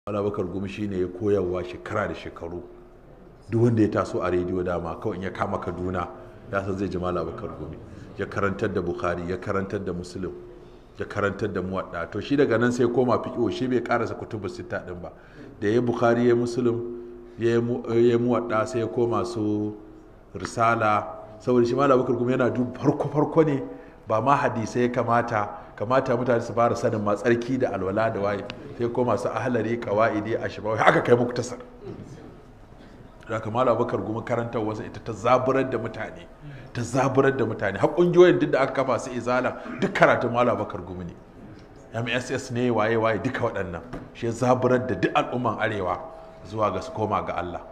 Bakar Gumi shine ya koyarwa shekara da shekaru duk wanda ya taso a rediyo dama kawai in ya kama Kaduna ya san zai ji Malam Bakar Gumi ya karantar da Bukhari ya karantar da Muslim ya karantar da Muwadda to shi daga nan sai koma fiqh shi bai karasa kutubu sita din ba da ya Bukhari ya Muslim ya ya Muwadda sai ya koma su Risala saboda shi Malam Bakar Gumi yana duk farko farko ne ba ma hadisai ya kamata kamata mutane su fara sanin ma tsarki da alwala da waye sai ko masu ahlari kawaidi ashbawi haka kai muku tasar da kamar abubakar gumi karantar wasa ita ta zaburar da mutane ta zaburar da mutane har kungiyoyin duk da aka kafa su izala duk karatun malam abubakar gumi ne mss ne waye waye duka waɗannan shi ya zaburar da duk al'umman arewa zuwa ga su koma ga allah